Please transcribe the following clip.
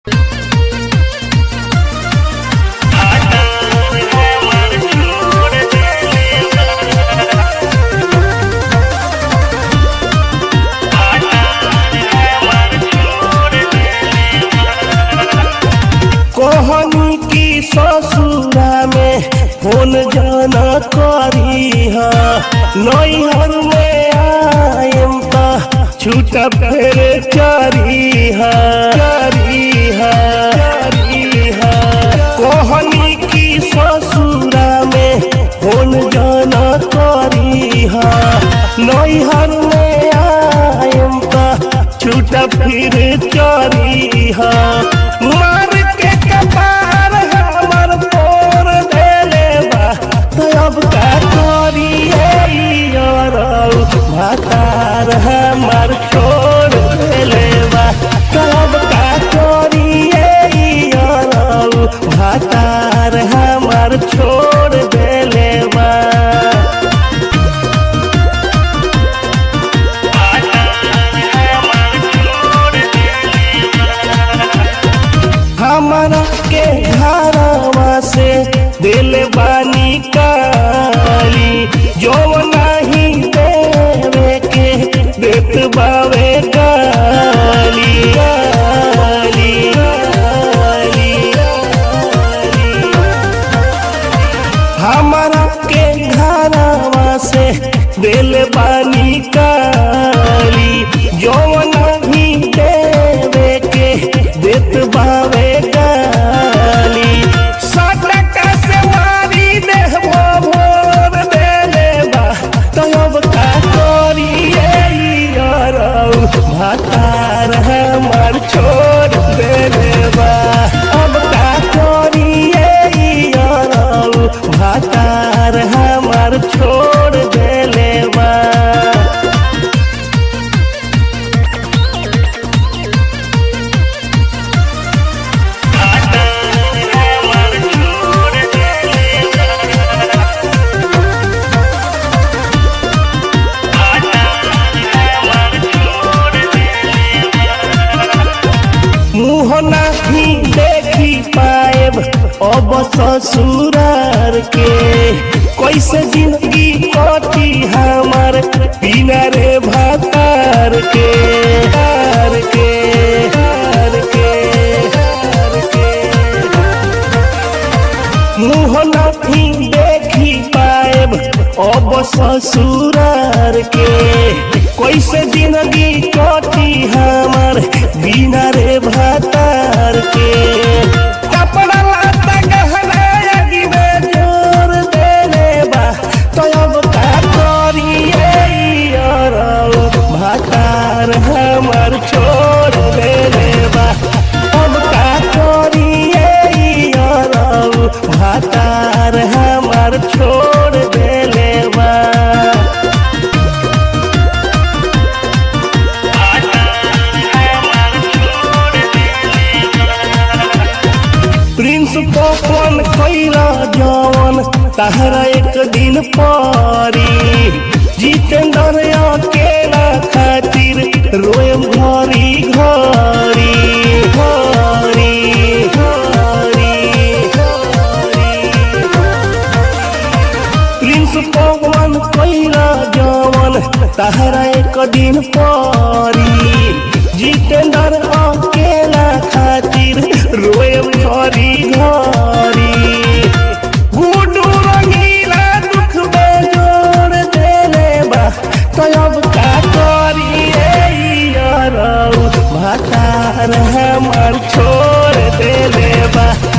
कहनी की ससुरा में फोन जाना करी नैहर में आयम त छूटा फेर चरी चरी चरी कहनी की ससुरा में फोन जाना करी नैहर में आयम त छूटा फिर चरी मार के कपार हमर तोर देले बा तो अब का करिए यारौ भातार हमर छोड़ देले बा तो अब का करिए यारौ भातार हमर छोड़ देले बा हमारा के घरवा से दिल बानी काली जो नहीं देवे के देत बावे गाली गाली गाली गाली हमारा के घरवा से दिल बानी काली जो नहीं देवे के देत बावे गाली सटका से मारी देहबो भोर देले बा तो अब का करिए यारौ भातार हमार छोड़ देले बा अब का करिए यारौ भातार हमार छोड़ देले बा मुँह नहीं देखी पाएब अब ससुरार के कैसे जिंदगी कटी हमार बिना रे भातार के तार के तार के तार के मुँह नहीं देखी पाएब अब ससुरार के कैसे जिंदगी कटी हमार बिना रे भातार के कपड़ा लाता गहना यदि में जोर देले बा तो अब का करिए यारौ भातार हमार छोड़ देले बा अब का करिए यारौ भातार हमार छोड़ देले बा प्रिंस पवन कैला जवन तहरा एक दिन पारी जितेंद्र अकेला खातिर रोएम घरी घरी घरी घरी घरी प्रिंस पवन कैला जवन तहरा एक दिन पारी जितेंद्र अकेला खातिर रोए घरी घरी गुडू रंगीला दुख बेजोड़ देले बा तो अब का करिए यारौ भातार हमार छोड़ देले बा